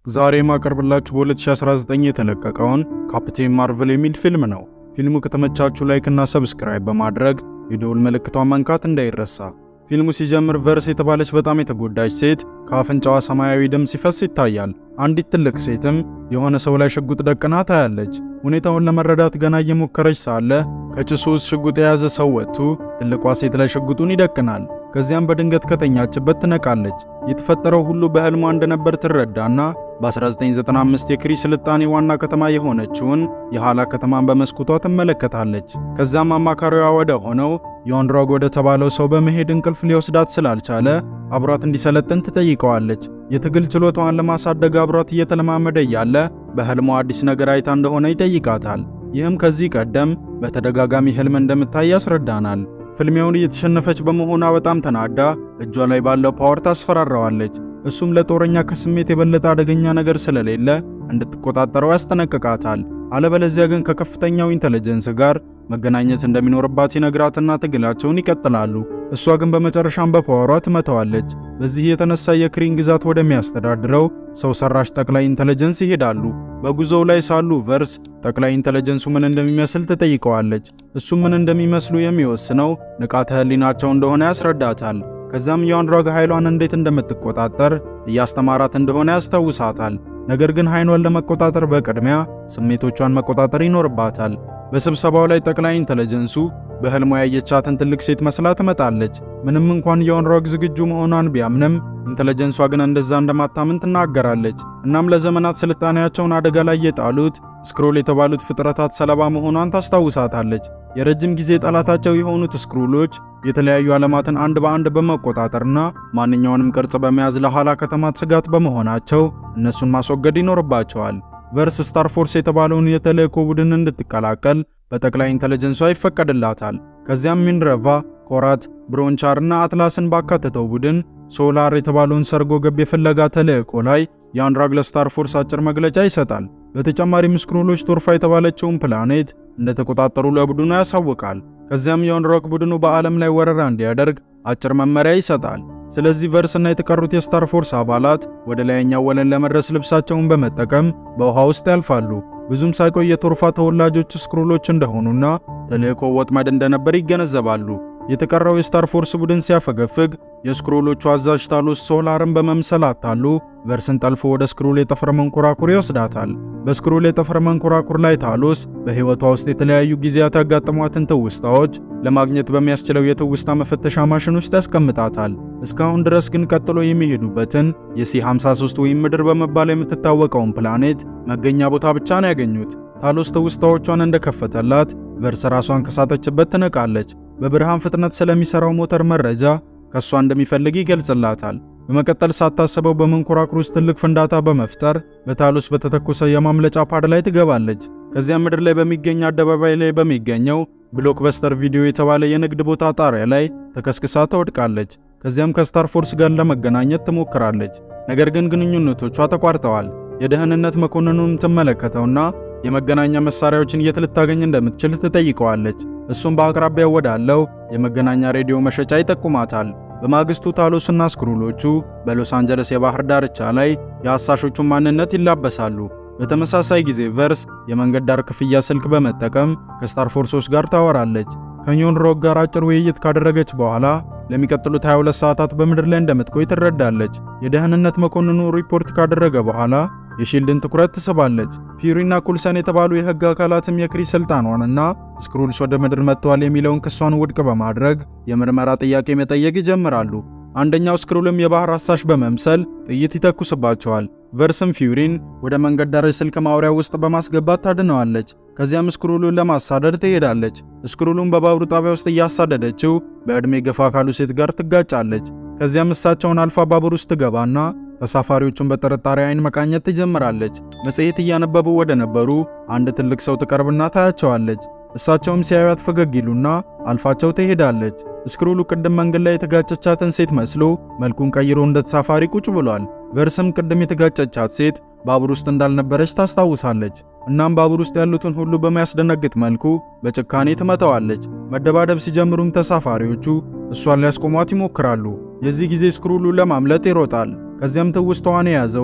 ዛሬ የማቀርብላችሁ በ2019 የተለቀቀውን ካፕቴን ማርቨል የሚል ፊልም ነው። ፊልሙ ከተመቻችሁ ላይክ እና ሰብስክራይብ በማድረግ የደውል ምልክቷን መንካት እንዳይረሳ። ፊልሙ ሲጀምር ቨርስ የተባለች በጣም የተጎዳች ሴት ከአፍንጫዋ ሰማያዊ ደም ሲፈስ ይታያል። አንዲት ትልቅ ሴትም የሆነ ሰው ላይ ሽጉጥ ደቅና ታያለች። ሁኔታውን ለመረዳት ገና እየሞከረች ሳለ ከጭሱ ውስጥ ሽጉጥ የያዘ ሰው ወጥቶ ትልቋ ሴት ላይ ሽጉጡን ይደቅናል። ከዚያም በድንገት ከተኛችበት ትነቃለች። የተፈጠረው ሁሉ በህልሟ እንደነበር ትረዳና በ1995 የክሪ ስልጣኔ ዋና ከተማ የሆነችውን የሃላ ከተማን በመስኮቷ ትመለከታለች። ከዚያም አማካሪዋ ወደ ሆነው ዮንድሮግ ወደ ተባለው ሰው በመሄድ እንቅልፍ ሊወስዳት ስላልቻለ አብሯት እንዲሰለጥን ትጠይቀዋለች። የትግል ችሎታዋን ለማሳደግ አብሯት እየተለማመደ እያለ በህልሟ አዲስ ነገር አይታ እንደሆነ ይጠይቃታል። ይህም ከዚህ ቀደም በተደጋጋሚ ህልም እንደምታይ ያስረዳናል። ፍልሚያውን እየተሸነፈች በመሆኗ በጣም ተናዳ እጇ ላይ ባለው ፓወር ታስፈራራዋለች። እሱም ለጦረኛ ከስሜት የበለጠ አደገኛ ነገር ስለሌለ እንድትቆጣጠረው ያስጠነቅቃታል። አለበለዚያ ግን ከከፍተኛው ኢንተለጀንስ ጋር መገናኘት እንደሚኖርባት ይነግራትና ትግላቸውን ይቀጥላሉ። እሷ ግን በመጨረሻም በፓወሯ ትመታዋለች። በዚህ የተነሳ የክሪን ግዛት ወደሚያስተዳድረው ሰው ሰራሽ ጠቅላይ ኢንተለጀንስ ይሄዳሉ። በጉዞው ላይ ሳሉ ቨርስ ጠቅላይ ኢንተለጀንሱ ምን እንደሚመስል ትጠይቀዋለች። እሱም ምን እንደሚመስሉ የሚወስነው ንቃተ ህሊናቸው እንደሆነ ያስረዳታል። ከዛም የአንድሮግ ኃይሏን እንዴት እንደምትቆጣጠር እያስተማራት እንደሆነ ያስታውሳታል። ነገር ግን ኃይሏን ለመቆጣጠር በቅድሚያ ስሜቶቿን መቆጣጠር ይኖርባታል። በስብሰባው ላይ ጠቅላይ ኢንተለጀንሱ በህልሟ ያየቻትን ትልቅ ሴት መስላ ትመጣለች። ምንም እንኳን የኦንሮግ ዝግጁ መሆኗን ቢያምንም ኢንተለጀንሷ ግን እንደዛ እንደማታምን ትናገራለች። እናም ለዘመናት ስልጣኔያቸውን አደጋ ላይ የጣሉት ስክሮል የተባሉት ፍጥረታት ሰለባ መሆኗን ታስታውሳታለች። የረጅም ጊዜ ጠላታቸው የሆኑት ስክሩሎች የተለያዩ ዓለማትን አንድ በአንድ በመቆጣጠርና ማንኛውንም ቅርጽ በመያዝ ለኋላ ከተማት ስጋት በመሆናቸው እነሱን ማስወገድ ይኖርባቸዋል። ቨርስ ስታር ፎርስ የተባለውን የተልእኮ ቡድን እንድትቀላቀል በጠቅላይ ኢንተለጀንሷ ይፈቀድላታል። ከዚያም ሚንረቫ፣ ኮራት፣ ብሮንቻር እና አትላስን ባካተተው ቡድን ሶላር የተባለውን ሰርጎ ገብ የፍለጋ ተልእኮ ላይ የአንድራግ ለስታር ፎርስ አጭር መግለጫ ይሰጣል። በተጨማሪም ስክሩሎች ቶርፋ የተባለችውን ፕላኔት እንደተቆጣጠሩ ለቡድኑ ያሳውቃል። ከዚያም የአንድሮግ ቡድኑ በዓለም ላይ ወረራ እንዲያደርግ አጭር መመሪያ ይሰጣል። ስለዚህ ቨርስ እና የተቀሩት የስታር ፎርስ አባላት ወደ ላይኛው ወለል ለመድረስ ልብሳቸውን በመጠቀም በውሃ ውስጥ ያልፋሉ። ብዙም ሳይቆይ የቶርፋ ተወላጆች ስክሩሎች እንደሆኑና ተልእኮ ወጥመድ እንደነበር ይገነዘባሉ። የተቀረው የስታር ፎርስ ቡድን ሲያፈገፍግ የስክሩሎቹ አዛዥ ታሎስ ሶላርን በመምሰል አታሉ ቨርስን ጠልፎ ወደ ስክሩል የጠፈር መንኮራኩር ይወስዳታል። በስክሩል የጠፈር መንኮራኩር ላይ ታሎስ በሕይወቷ ውስጥ የተለያዩ ጊዜያት ያጋጠሟትን ትውስታዎች ለማግኘት በሚያስችለው የትውስታ መፈተሻ ማሽን ውስጥ ያስቀምጣታል። እስካሁን ድረስ ግን ቀጥሎ የሚሄዱበትን የሲ53 ወይም ምድር በመባል የምትታወቀውን ፕላኔት መገኛ ቦታ ብቻ ነው ያገኙት። ታሎስ ትውስታዎቿን እንደከፈተላት ቨርስ ራሷን ከሳተችበት ትነቃለች። በብርሃን ፍጥነት ስለሚሰራው ሞተር መረጃ ከሷ እንደሚፈልግ ይገልጽላታል። በመቀጠል ሳታስበው በመንኮራኩር ውስጥ ትልቅ ፍንዳታ በመፍጠር በታሎስ በተተኮሰ የማምለጫ ፓድ ላይ ትገባለች። ከዚያም ምድር ላይ በሚገኝ አደባባይ ላይ በሚገኘው ብሎክበስተር ቪዲዮ የተባለ የንግድ ቦታ ጣሪያ ላይ ተከስክሳ ትወድቃለች። ከዚያም ከስታር ፎርስ ጋር ለመገናኘት ትሞክራለች። ነገር ግን ግንኙነቶቿ ተቋርጠዋል። የደህንነት መኮንኑን ትመለከተውና የመገናኛ መሳሪያዎችን የት ልታገኝ እንደምትችል ትጠይቀዋለች። እሱም በአቅራቢያው ወዳለው የመገናኛ ሬዲዮ መሸጫ ይጠቁማታል። በማግስቱ ታሎስና ስክሩሎቹ በሎስ አንጀለስ የባህር ዳርቻ ላይ የአሳሾቹን ማንነት ይላበሳሉ። በተመሳሳይ ጊዜ ቨርስ የመንገድ ዳር ክፍያ ስልክ በመጠቀም ከስታር ፎርሶች ጋር ታወራለች። ከዮን ሮግ ጋር አጭር ውይይት ካደረገች በኋላ ለሚቀጥሉት 22 ሰዓታት በምድር ላይ እንደምትቆይ ትረዳለች። የደህንነት መኮንኑ ሪፖርት ካደረገ በኋላ የሺልድን ትኩረት ትስባለች። ፊዩሪና ኩልሰን የተባሉ የህግ አካላትም የክሪ ስልጣኗንና ስክሩልስ ወደ ምድር መጥተዋል የሚለውን ክሷን ውድቅ በማድረግ የምርመራ ጥያቄ መጠየቅ ይጀምራሉ። አንደኛው ስክሩልም የባህር አሳሽ በመምሰል ጥይት ይተኩስባቸዋል። ቨርስም ፊዩሪን ወደ መንገድ ዳር የስልክ ማውሪያ ውስጥ በማስገባት ታድነዋለች። ከዚያም ስክሩሉን ለማሳደድ ትሄዳለች። ስክሩሉን በባቡር ጣቢያ ውስጥ እያሳደደችው በዕድሜ ገፋ ካሉ ሴት ጋር ትጋጫለች። ከዚያም እሳቸውን አልፋ ባቡር ውስጥ ትገባና ተሳፋሪዎቹን በጥርጣሬ አይን መቃኘት ትጀምራለች። መጽሔት እያነበቡ ወደ ነበሩ አንድ ትልቅ ሰው ትቀርብና ታያቸዋለች። እሳቸውም ሲያዩት ፈገግ ይሉና አልፋቸው ትሄዳለች። ስክሩሉ ቅድም መንገድ ላይ የተጋጨቻትን ሴት መስሎ መልኩን ቀይሮ እንደ ተሳፋሪ ቁጭ ብሏል። ቨርስም ቅድም የተጋጨቻት ሴት ባቡር ውስጥ እንዳልነበረች ታስታውሳለች። እናም ባቡር ውስጥ ያሉትን ሁሉ በሚያስደነግጥ መልኩ በጭካኔ ትመታዋለች። መደባደብ ሲጀምሩም ተሳፋሪዎቹ እሷን ሊያስቆሟት ይሞክራሉ። የዚህ ጊዜ ስክሩሉ ለማምለጥ ይሮጣል። ከዚያም ትውስታዋን የያዘውን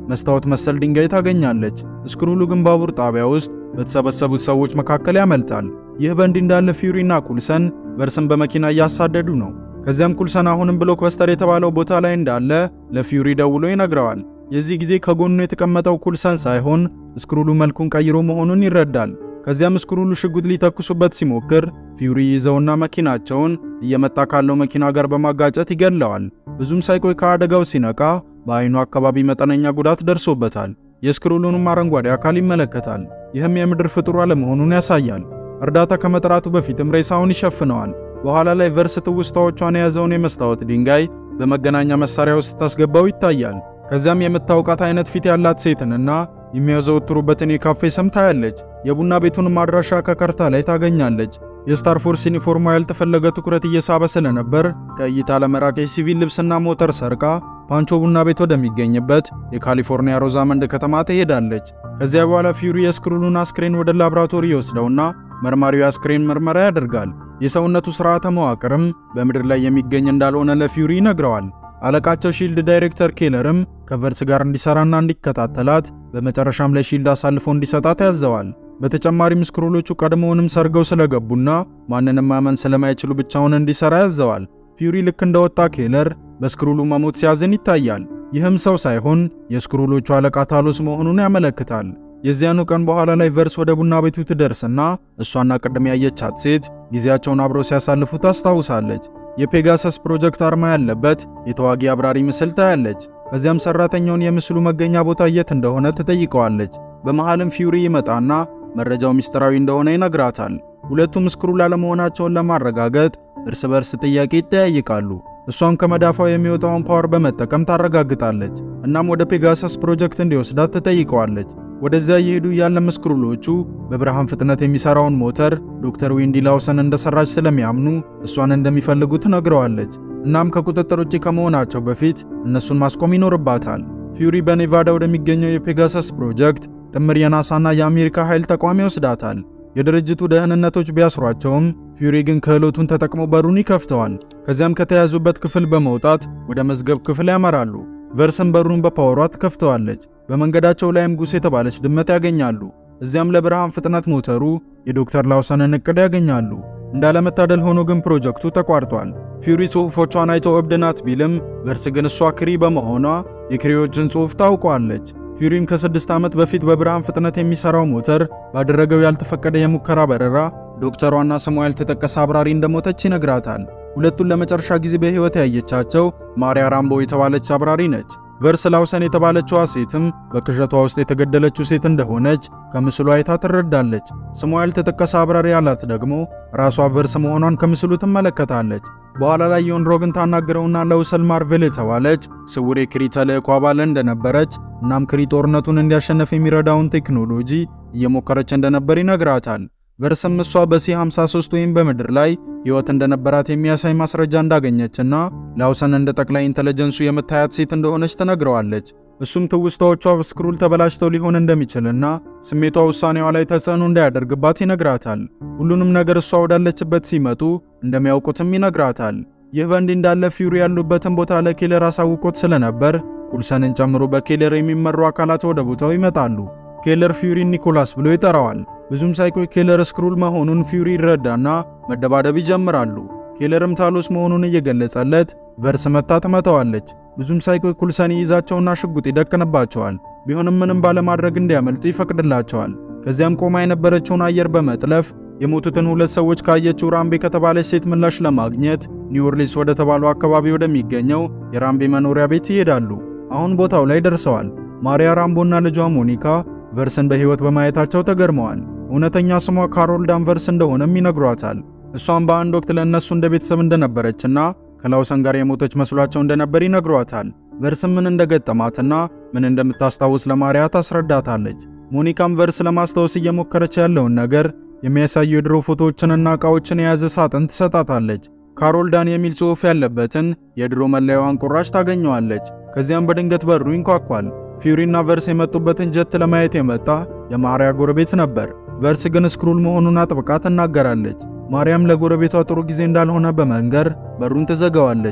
መስታወት መሰል ድንጋይ ታገኛለች። ስክሩሉ ግን ባቡር ጣቢያ ውስጥ በተሰበሰቡት ሰዎች መካከል ያመልጣል። ይህ በእንዲህ እንዳለ ፊውሪና ኩልሰን ቨርስን በመኪና እያሳደዱ ነው። ከዚያም ኩልሰን አሁንም ብሎክ በስተር የተባለው ቦታ ላይ እንዳለ ለፊውሪ ደውሎ ይነግረዋል። የዚህ ጊዜ ከጎኑ የተቀመጠው ኩልሰን ሳይሆን ስክሩሉ መልኩን ቀይሮ መሆኑን ይረዳል። ከዚያም ስክሩሉ ሽጉጥ ሊተኩሱበት ሲሞክር ፊውሪ ይዘውና መኪናቸውን እየመጣ ካለው መኪና ጋር በማጋጨት ይገድለዋል። ብዙም ሳይቆይ ከአደጋው ሲነቃ በአይኑ አካባቢ መጠነኛ ጉዳት ደርሶበታል። የስክሩሉንም አረንጓዴ አካል ይመለከታል። ይህም የምድር ፍጡር አለመሆኑን ያሳያል። እርዳታ ከመጥራቱ በፊትም ሬሳውን ይሸፍነዋል። በኋላ ላይ ቨርስ ትውስታዎቿን የያዘውን የመስታወት ድንጋይ በመገናኛ መሳሪያ ውስጥ ታስገባው ይታያል። ከዚያም የምታውቃት አይነት ፊት ያላት ሴትንና የሚያዘወትሩበትን የካፌ ስም ታያለች። የቡና ቤቱንም አድራሻ ከካርታ ላይ ታገኛለች። የስታር ፎርስ ዩኒፎርሟ ያልተፈለገ ትኩረት እየሳበ ስለነበር ከእይታ ለመራቅ የሲቪል ልብስና ሞተር ሰርቃ ፓንቾ ቡና ቤት ወደሚገኝበት የካሊፎርኒያ ሮዛመንድ ከተማ ትሄዳለች። ከዚያ በኋላ ፊውሪ የስክሩሉን አስክሬን ወደ ላብራቶሪ ይወስደውና መርማሪው የአስክሬን ምርመራ ያደርጋል። የሰውነቱ ስርዓተ መዋቅርም በምድር ላይ የሚገኝ እንዳልሆነ ለፊውሪ ይነግረዋል። አለቃቸው ሺልድ ዳይሬክተር ኬለርም ከቨርስ ጋር እንዲሰራና እንዲከታተላት በመጨረሻም ለሺልድ አሳልፎ እንዲሰጣት ያዘዋል። በተጨማሪም ስክሩሎቹ ቀድሞውንም ሰርገው ስለገቡና ማንንም ማመን ስለማይችሉ ብቻውን እንዲሰራ ያዘዋል። ፊውሪ ልክ እንደወጣ ኬለር በስክሩሉ መሞት ሲያዝን ይታያል። ይህም ሰው ሳይሆን የስክሩሎቹ አለቃ ታሎስ መሆኑን ያመለክታል። የዚያኑ ቀን በኋላ ላይ ቨርስ ወደ ቡና ቤቱ ትደርስና እሷና ቅድም ያየቻት ሴት ጊዜያቸውን አብረው ሲያሳልፉ ታስታውሳለች። የፔጋሰስ ፕሮጀክት አርማ ያለበት የተዋጊ አብራሪ ምስል ታያለች። ከዚያም ሰራተኛውን የምስሉ መገኛ ቦታ የት እንደሆነ ትጠይቀዋለች። በመሃልም ፊውሪ ይመጣና መረጃው ሚስጥራዊ እንደሆነ ይነግራታል። ሁለቱም ስክሩል አለመሆናቸውን ለማረጋገጥ እርስ በርስ ጥያቄ ይጠያይቃሉ። እሷም ከመዳፋው የሚወጣውን ፓወር በመጠቀም ታረጋግጣለች። እናም ወደ ፔጋሰስ ፕሮጀክት እንዲወስዳት ትጠይቀዋለች። ወደዚያ እየሄዱ ያለም ስክሩሎቹ በብርሃን ፍጥነት የሚሰራውን ሞተር ዶክተር ዊንዲ ላውሰን እንደሰራች ስለሚያምኑ እሷን እንደሚፈልጉ ትነግረዋለች። እናም ከቁጥጥር ውጭ ከመሆናቸው በፊት እነሱን ማስቆም ይኖርባታል። ፊውሪ በኔቫዳ ወደሚገኘው የፔጋሰስ ፕሮጀክት ጥምር የናሳና የአሜሪካ ኃይል ተቋም ይወስዳታል። የድርጅቱ ደህንነቶች ቢያስሯቸውም ፊውሪ ግን ክህሎቱን ተጠቅሞ በሩን ይከፍተዋል። ከዚያም ከተያዙበት ክፍል በመውጣት ወደ መዝገብ ክፍል ያመራሉ። ቨርስን በሩን በፓወሯ ትከፍተዋለች። በመንገዳቸው ላይም ጉስ የተባለች ድመት ያገኛሉ። እዚያም ለብርሃን ፍጥነት ሞተሩ የዶክተር ላውሰንን እቅድ ያገኛሉ። እንዳለመታደል ሆኖ ግን ፕሮጀክቱ ተቋርጧል። ፊውሪ ጽሑፎቿን አይቶ እብድ ናት ቢልም ቨርስ ግን እሷ ክሪ በመሆኗ የክሪዎችን ጽሑፍ ታውቋለች። ፊውሪም ከስድስት ዓመት በፊት በብርሃን ፍጥነት የሚሰራው ሞተር ባደረገው ያልተፈቀደ የሙከራ በረራ ዶክተሯና ስሟ ያልተጠቀሰ አብራሪ እንደሞተች ይነግራታል። ሁለቱን ለመጨረሻ ጊዜ በሕይወት ያየቻቸው ማሪያ ራምቦ የተባለች አብራሪ ነች። ቨርስ ላውሰን የተባለችዋ ሴትም በቅዠቷ ውስጥ የተገደለችው ሴት እንደሆነች ከምስሉ አይታ ትረዳለች። ስሟ ያልተጠቀሰ አብራሪ ያላት ደግሞ ራሷ ቨርስ መሆኗን ከምስሉ ትመለከታለች። በኋላ ላይ ዮን ሮግን ታናግረውና ለውሰል ማርቬል የተባለች ስውር የክሪ ተልእኮ አባል እንደነበረች እናም ክሪ ጦርነቱን እንዲያሸነፍ የሚረዳውን ቴክኖሎጂ እየሞከረች እንደነበር ይነግራታል። ቨርስም እሷ በሲ53 ወይም በምድር ላይ ሕይወት እንደነበራት የሚያሳይ ማስረጃ እንዳገኘችና ላውሰን እንደ ጠቅላይ ኢንተለጀንሱ የምታያት ሴት እንደሆነች ትነግረዋለች። እሱም ትውስታዎቿ በስክሩል ተበላሽተው ሊሆን እንደሚችልና ስሜቷ ውሳኔዋ ላይ ተጽዕኖ እንዳያደርግባት ይነግራታል። ሁሉንም ነገር እሷ ወዳለችበት ሲመጡ እንደሚያውቁትም ይነግራታል። ይህ በእንዲህ እንዳለ ፊውሪ ያሉበትን ቦታ ለኬለር አሳውቆት ስለነበር ኩልሰንን ጨምሮ በኬለር የሚመሩ አካላት ወደ ቦታው ይመጣሉ። ኬለር ፊውሪን ኒኮላስ ብሎ ይጠራዋል። ብዙም ሳይቆይ ኬለር ስክሩል መሆኑን ፊውሪ ይረዳና መደባደብ ይጀምራሉ። ኬለርም ታሎስ መሆኑን እየገለጸለት ቨርስ መታ ትመታዋለች። ብዙም ሳይቆይ ኩልሰን ይይዛቸውና ሽጉጥ ይደቅንባቸዋል። ቢሆንም ምንም ባለማድረግ እንዲያመልጡ ይፈቅድላቸዋል። ከዚያም ቆማ የነበረችውን አየር በመጥለፍ የሞቱትን ሁለት ሰዎች ካየችው ራምቤ ከተባለች ሴት ምላሽ ለማግኘት ኒው ኦርሊንስ ወደ ተባለው አካባቢ ወደሚገኘው የራምቤ መኖሪያ ቤት ይሄዳሉ። አሁን ቦታው ላይ ደርሰዋል። ማሪያ ራምቦና ልጇ ሞኒካ ቨርስን በሕይወት በማየታቸው ተገርመዋል። እውነተኛ ስሟ ካሮል ዳንቨርስ እንደሆነም ይነግሯታል። እሷም በአንድ ወቅት ለእነሱ እንደ ቤተሰብ እንደነበረችና ከላውሰን ጋር የሞተች መስሏቸው እንደነበር ይነግሯታል። ቨርስም ምን እንደገጠማትና ምን እንደምታስታውስ ለማሪያ ታስረዳታለች። ሞኒካም ቨርስ ለማስታወስ እየሞከረች ያለውን ነገር የሚያሳዩ የድሮ ፎቶዎችንና ዕቃዎችን የያዘ ሳጥን ትሰጣታለች። ካሮል ዳን የሚል ጽሑፍ ያለበትን የድሮ መለያዋን ቁራጭ ታገኘዋለች። ከዚያም በድንገት በሩ ይንኳኳል። ፊውሪና ቨርስ የመጡበትን ጀት ለማየት የመጣ የማሪያ ጎረቤት ነበር። ቨርስ ግን ስክሩል መሆኑን አጥብቃ ትናገራለች። ማርያም ለጎረቤቷ ጥሩ ጊዜ እንዳልሆነ በመንገር በሩን ትዘጋዋለች።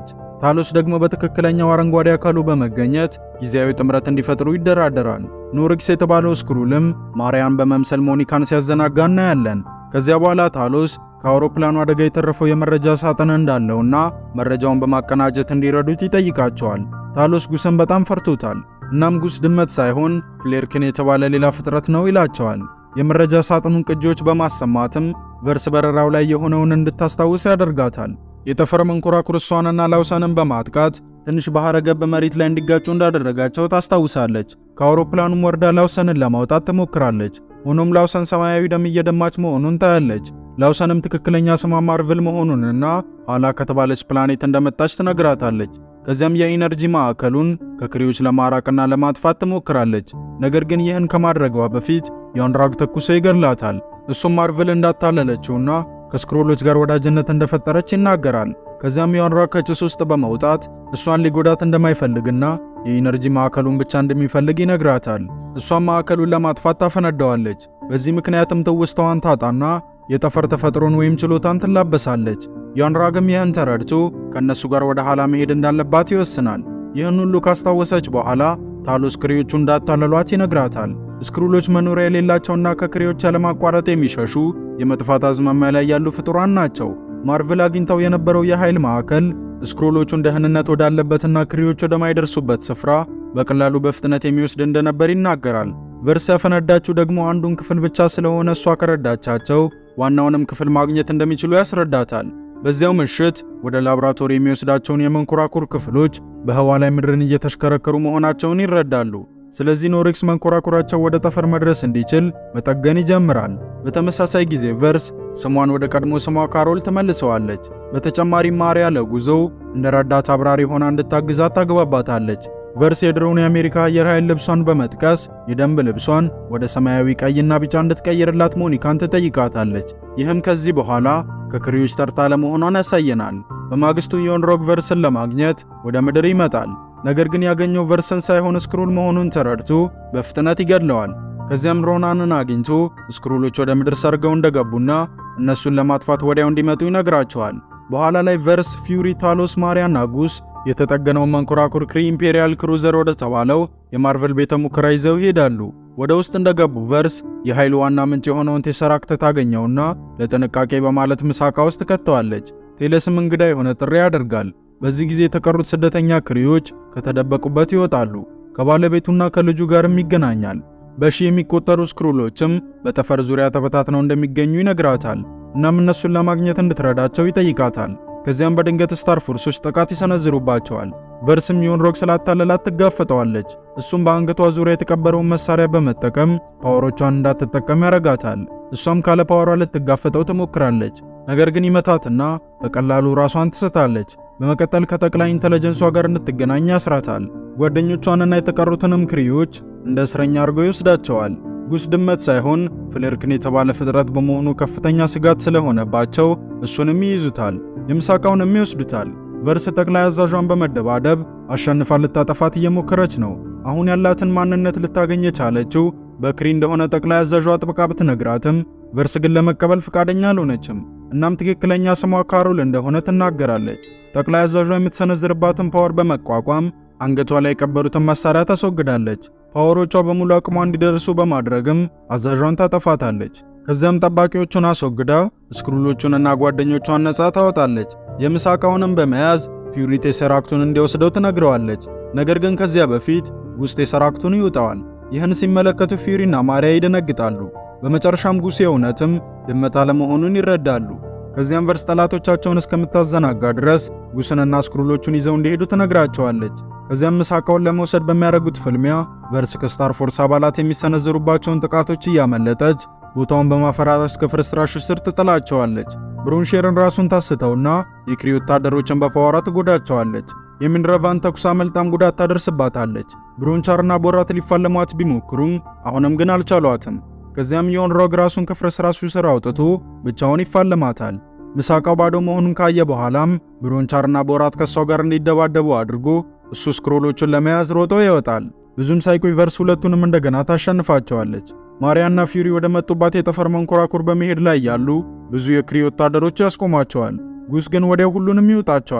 ታሎስ ደግሞ በትክክለኛው አረንጓዴ አካሉ በመገኘት ጊዜያዊ ጥምረት እንዲፈጥሩ ይደራደራል። ኖሪክስ የተባለው ስክሩልም ማርያን በመምሰል ሞኒካን ሲያዘናጋ እናያለን። ከዚያ በኋላ ታሎስ ከአውሮፕላኑ አደጋ የተረፈው የመረጃ ሳጥን እንዳለውና መረጃውን በማቀናጀት እንዲረዱት ይጠይቃቸዋል። ታሎስ ጉስን በጣም ፈርቶታል። እናም ጉስ ድመት ሳይሆን ፍሌርክን የተባለ ሌላ ፍጥረት ነው ይላቸዋል። የመረጃ ሳጥኑን ቅጂዎች በማሰማትም ቨርስ በረራው ላይ የሆነውን እንድታስታውስ ያደርጋታል። የጠፈር መንኮራኩር እሷንና ላውሰንን በማጥቃት ትንሽ ባህረ ገብ መሬት ላይ እንዲጋጩ እንዳደረጋቸው ታስታውሳለች። ከአውሮፕላኑም ወርዳ ላውሰንን ለማውጣት ትሞክራለች። ሆኖም ላውሰን ሰማያዊ ደም እየደማች መሆኑን ታያለች። ላውሰንም ትክክለኛ ስሟ ማርቭል መሆኑንና ኋላ ከተባለች ፕላኔት እንደመጣች ትነግራታለች። ከዚያም የኢነርጂ ማዕከሉን ከክሪዎች ለማራቅና ለማጥፋት ትሞክራለች። ነገር ግን ይህን ከማድረጓ በፊት ዮንራግ ተኩሶ ይገድላታል። እሱም ማርቭል እንዳታለለችውና ከስክሮሎች ጋር ወዳጅነት እንደፈጠረች ይናገራል። ከዚያም ዮንራግ ከጭስ ውስጥ በመውጣት እሷን ሊጎዳት እንደማይፈልግና የኢነርጂ ማዕከሉን ብቻ እንደሚፈልግ ይነግራታል። እሷም ማዕከሉን ለማጥፋት ታፈነዳዋለች። በዚህ ምክንያትም ትውስታዋን ታጣና የጠፈር ተፈጥሮን ወይም ችሎታን ትላበሳለች። ዮንራግም ይህን ተረድቶ ከእነሱ ጋር ወደ ኋላ መሄድ እንዳለባት ይወስናል። ይህን ሁሉ ካስታወሰች በኋላ ታሎስ ክሪዎቹ እንዳታለሏት ይነግራታል። ስክሩሎች መኖሪያ የሌላቸውና ከክሪዎች ያለማቋረጥ የሚሸሹ የመጥፋት አዝማሚያ ላይ ያሉ ፍጡራን ናቸው። ማርቭል አግኝተው የነበረው የኃይል ማዕከል ስክሩሎቹን ደህንነት ወዳለበትና ክሪዎች ወደማይደርሱበት ስፍራ በቀላሉ በፍጥነት የሚወስድ እንደነበር ይናገራል። ቨርስ ያፈነዳችው ደግሞ አንዱን ክፍል ብቻ ስለሆነ እሷ ከረዳቻቸው ዋናውንም ክፍል ማግኘት እንደሚችሉ ያስረዳታል። በዚያው ምሽት ወደ ላብራቶሪ የሚወስዳቸውን የመንኮራኩር ክፍሎች በህዋ ላይ ምድርን እየተሽከረከሩ መሆናቸውን ይረዳሉ። ስለዚህ ኖሪክስ መንኮራኩራቸው ወደ ጠፈር መድረስ እንዲችል መጠገን ይጀምራል። በተመሳሳይ ጊዜ ቨርስ ስሟን ወደ ቀድሞ ስሟ ካሮል ትመልሰዋለች። በተጨማሪም ማሪያ ለጉዞው እንደ ረዳት አብራሪ ሆና እንድታግዛት ታግባባታለች። ቨርስ የድሮውን የአሜሪካ አየር ኃይል ልብሷን በመጥቀስ የደንብ ልብሷን ወደ ሰማያዊ ቀይና ቢጫ እንድትቀይርላት ሞኒካን ትጠይቃታለች። ይህም ከዚህ በኋላ ከክሪዎች ተርታ ለመሆኗን ያሳየናል። በማግስቱ ዮንሮግ ቨርስን ለማግኘት ወደ ምድር ይመጣል። ነገር ግን ያገኘው ቨርስን ሳይሆን ስክሩል መሆኑን ተረድቶ በፍጥነት ይገድለዋል። ከዚያም ሮናንን አግኝቶ ስክሩሎች ወደ ምድር ሰርገው እንደገቡና እነሱን ለማጥፋት ወዲያው እንዲመጡ ይነግራቸዋል። በኋላ ላይ ቨርስ፣ ፊውሪ፣ ታሎስ፣ ማሪያና ጉስ የተጠገነውን መንኮራኩር ክሪ ኢምፔሪያል ክሩዘር ወደ ተባለው የማርቨል ቤተ ሙከራ ይዘው ይሄዳሉ። ወደ ውስጥ እንደገቡ ቨርስ የኃይሉ ዋና ምንጭ የሆነውን ቴሰራክት ታገኘውና ለጥንቃቄ በማለት ምሳቃ ውስጥ ከተዋለች። ቴለስም እንግዳ የሆነ ጥሪ ያደርጋል። በዚህ ጊዜ የተቀሩት ስደተኛ ክሪዎች ከተደበቁበት ይወጣሉ። ከባለቤቱና ከልጁ ጋርም ይገናኛል። በሺ የሚቆጠሩ ስክሩሎችም በጠፈር ዙሪያ ተበታትነው እንደሚገኙ ይነግራታል። እናም እነሱን ለማግኘት እንድትረዳቸው ይጠይቃታል። ከዚያም በድንገት ስታር ፎርሶች ጥቃት ይሰነዝሩባቸዋል። ቨርስም ዮንሮግ ስላታለላት ትጋፈጠዋለች። እሱም በአንገቷ ዙሪያ የተቀበረውን መሳሪያ በመጠቀም ፓወሮቿን እንዳትጠቀም ያረጋታል። እሷም ካለ ፓወሯ ልትጋፈጠው ትሞክራለች። ነገር ግን ይመታትና በቀላሉ ራሷን ትስታለች። በመቀጠል ከጠቅላይ ኢንተለጀንሷ ጋር እንድትገናኝ ያስራታል። ጓደኞቿንና የተቀሩትንም ክሪዎች እንደ እስረኛ አድርጎ ይወስዳቸዋል። ጉስ ድመት ሳይሆን ፍሌርክን የተባለ ፍጥረት በመሆኑ ከፍተኛ ስጋት ስለሆነባቸው እሱንም ይይዙታል። የምሳቃውንም ይወስዱታል። ቨርስ ጠቅላይ አዛዧን በመደባደብ አሸንፋ ልታጠፋት እየሞከረች ነው። አሁን ያላትን ማንነት ልታገኝ የቻለችው በክሪ እንደሆነ ጠቅላይ አዛዧ ጥብቃ ብትነግራትም ቨርስ ግን ለመቀበል ፈቃደኛ አልሆነችም። እናም ትክክለኛ ስሟ ካሮል እንደሆነ ትናገራለች። ጠቅላይ አዛዧ የምትሰነዝርባትን ፓወር በመቋቋም አንገቷ ላይ የቀበሩትን መሳሪያ ታስወግዳለች። ፓወሮቿ በሙሉ አቅሟ እንዲደርሱ በማድረግም አዛዧን ታጠፋታለች። ከዚያም ጠባቂዎቹን አስወግዳ ስክሩሎቹንና ጓደኞቿን ነፃ ታወጣለች። የምሳቃውንም በመያዝ ፊውሪ ቴሰራክቱን እንዲወስደው ትነግረዋለች። ነገር ግን ከዚያ በፊት ጉስ ቴሰራክቱን ይውጠዋል። ይህን ሲመለከቱ ፊውሪና ማሪያ ይደነግጣሉ። በመጨረሻም ጉስ የእውነትም ድመት አለመሆኑን ይረዳሉ። ከዚያም ቨርስ ጠላቶቻቸውን እስከምታዘናጋ ድረስ ጉስንና ስክሩሎቹን ይዘው እንዲሄዱ ትነግራቸዋለች። ከዚያም ምሳቃውን ለመውሰድ በሚያደርጉት ፍልሚያ ቨርስ ከስታር ፎርስ አባላት የሚሰነዝሩባቸውን ጥቃቶች እያመለጠች ቦታውን በማፈራረስ ከፍርስራሹ ስር ትጥላቸዋለች። ብሮንሼርን ራሱን ታስተውና የክሪ ወታደሮችን በፓወሯ ትጎዳቸዋለች። የሚንረቫን ተኩስ አመልጣም ጉዳት ታደርስባታለች። ብሮንቻርና ቦራት ሊፋለሟት ቢሞክሩም አሁንም ግን አልቻሏትም። ከዚያም ዮንሮግ ራሱን ከፍርስራሹ ስር አውጥቶ ብቻውን ይፋለማታል። ምሳቃው ባዶ መሆኑን ካየ በኋላም ብሮንቻርና ቦራት ከሷ ጋር እንዲደባደቡ አድርጎ እሱ ስክሮሎቹን ለመያዝ ሮጦ ይወጣል። ብዙም ሳይቆይ ቨርስ ሁለቱንም እንደገና ታሸንፋቸዋለች። ማሪያና ፊውሪ ወደ መጡባት የጠፈር መንኮራኩር በመሄድ ላይ ያሉ ብዙ የክሪ ወታደሮች ያስቆሟቸዋል። ጉስ ግን ወዲያው ሁሉንም ይውጣቸዋል።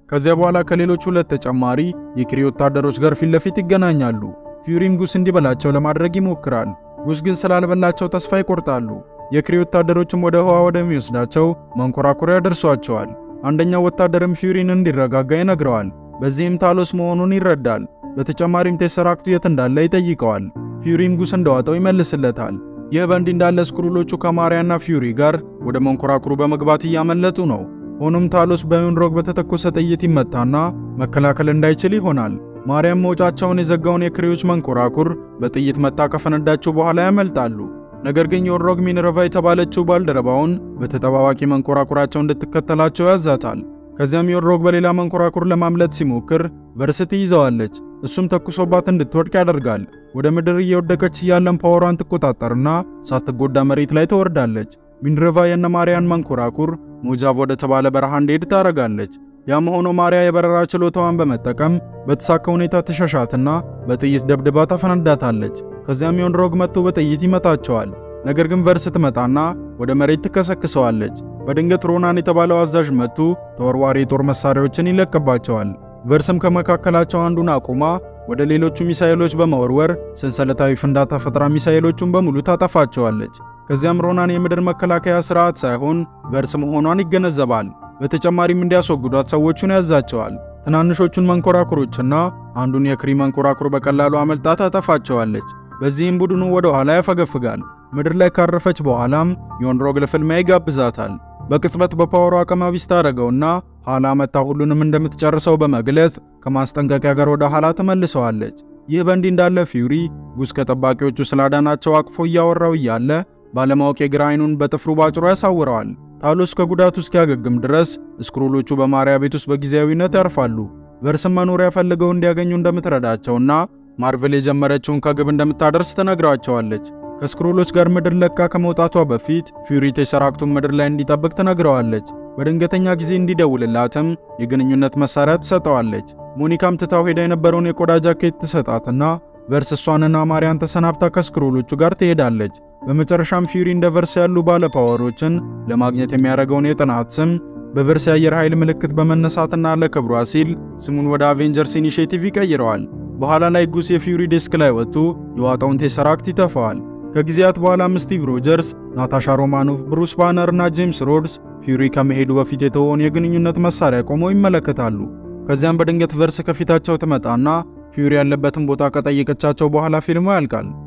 ከዚያ በኋላ ከሌሎች ሁለት ተጨማሪ የክሪ ወታደሮች ጋር ፊት ለፊት ይገናኛሉ። ፊውሪም ጉስ እንዲበላቸው ለማድረግ ይሞክራል። ጉስ ግን ስላልበላቸው ተስፋ ይቆርጣሉ። የክሪ ወታደሮችም ወደ ህዋ ወደሚወስዳቸው መንኮራኩሪያ ያደርሷቸዋል። አንደኛው ወታደርም ፊውሪን እንዲረጋጋ ይነግረዋል። በዚህም ታሎስ መሆኑን ይረዳል። በተጨማሪም ቴሰራክቱ የት እንዳለ ይጠይቀዋል። ፊውሪም ጉስ እንደዋጠው ይመልስለታል። ይህ በእንዲህ እንዳለ ስክሩሎቹ ከማሪያና ፊውሪ ጋር ወደ መንኮራኩሩ በመግባት እያመለጡ ነው። ሆኖም ታሎስ በዩንሮግ በተተኮሰ ጥይት ይመታና መከላከል እንዳይችል ይሆናል። ማርያም መውጫቸውን የዘጋውን የክሪዎች መንኮራኩር በጥይት መታ ከፈነዳችው በኋላ ያመልጣሉ። ነገር ግን ዮንሮግ ሚነርቫ የተባለችው ባልደረባውን በተጠባባቂ መንኮራኩራቸው እንድትከተላቸው ያዛታል። ከዚያም ዮንሮግ በሌላ መንኮራኩር ለማምለጥ ሲሞክር ቨርስቲ ይዘዋለች። እሱም ተኩሶባት እንድትወድቅ ያደርጋል። ወደ ምድር እየወደቀች እያለን ፓወሯን ትቆጣጠርና ሳትጎዳ መሬት ላይ ትወርዳለች። ሚንረቫ የነ ማርያን መንኮራኩር ሞጃቭ ወደ ተባለ በረሃ እንዲሄድ ታረጋለች። ያም ሆኖ ማርያ የበረራ ችሎታዋን በመጠቀም በተሳካ ሁኔታ ትሸሻትና በጥይት ደብድባ ታፈነዳታለች። ከዚያም ዮንሮግ መጥቶ በጥይት ይመታቸዋል። ነገር ግን ቨርስ ትመጣና ወደ መሬት ትከሰክሰዋለች። በድንገት ሮናን የተባለው አዛዥ መጥቶ ተወርዋሪ የጦር መሳሪያዎችን ይለቅባቸዋል። ቨርስም ከመካከላቸው አንዱን አቁማ ወደ ሌሎቹ ሚሳኤሎች በመወርወር ሰንሰለታዊ ፍንዳታ ፈጥራ ሚሳኤሎቹን በሙሉ ታጠፋቸዋለች። ከዚያም ሮናን የምድር መከላከያ ስርዓት ሳይሆን ቨርስ መሆኗን ይገነዘባል። በተጨማሪም እንዲያስወግዷት ሰዎቹን ያዛቸዋል። ትናንሾቹን መንኮራኩሮችና አንዱን የክሪ መንኮራኩር በቀላሉ አመልጣ ታጠፋቸዋለች። በዚህም ቡድኑ ወደ ኋላ ያፈገፍጋል። ምድር ላይ ካረፈች በኋላም ዮንሮግ ለፍልሚያ ይጋብዛታል። በቅጽበት በፓወሯ አቅመ ቢስ ታደርገውና ኋላ መታ ሁሉንም እንደምትጨርሰው በመግለጽ ከማስጠንቀቂያ ጋር ወደ ኋላ ተመልሰዋለች። ይህ በእንዲህ እንዳለ ፊውሪ ጉስ ከጠባቂዎቹ ስላዳናቸው አቅፎ እያወራው እያለ ባለማወቅ የግራ አይኑን በጥፍሩ ባጭሮ ያሳውረዋል። ታሎስ ከጉዳቱ እስኪያገግም ድረስ ስክሩሎቹ በማርያ ቤት ውስጥ በጊዜያዊነት ያርፋሉ። ቨርስም መኖሪያ ፈልገው እንዲያገኙ እንደምትረዳቸውና ማርቨል የጀመረችውን ከግብ እንደምታደርስ ትነግራቸዋለች። ከስክሮሎች ጋር ምድር ለቃ ከመውጣቷ በፊት ፊውሪ ቴሰራክቱን ምድር ላይ እንዲጠብቅ ትነግረዋለች። በድንገተኛ ጊዜ እንዲደውልላትም የግንኙነት መሳሪያ ትሰጠዋለች። ሞኒካም ትታው ሄዳ የነበረውን የቆዳ ጃኬት ትሰጣትና ቨርስ እሷንና ማርያን ተሰናብታ ከስክሮሎቹ ጋር ትሄዳለች። በመጨረሻም ፊውሪ እንደ ቨርስ ያሉ ባለፓወሮችን ለማግኘት የሚያደርገውን የጥናት ስም በቨርስ የአየር ኃይል ምልክት በመነሳትና ለክብሯ ሲል ስሙን ወደ አቬንጀርስ ኢኒሼቲቭ ይቀይረዋል። በኋላ ላይ ጉስ የፊውሪ ዴስክ ላይ ወጥቶ የዋጣውን ቴሰራክት ይተፋዋል። ከጊዜያት በኋላም ስቲቭ ሮጀርስ፣ ናታሻ ሮማኖቭ፣ ብሩስ ባነር እና ጄምስ ሮድስ ፊውሪ ከመሄዱ በፊት የተወውን የግንኙነት መሳሪያ ቆመው ይመለከታሉ። ከዚያም በድንገት ቨርስ ከፊታቸው ትመጣና ፊውሪ ያለበትን ቦታ ከጠየቀቻቸው በኋላ ፊልሙ ያልቃል።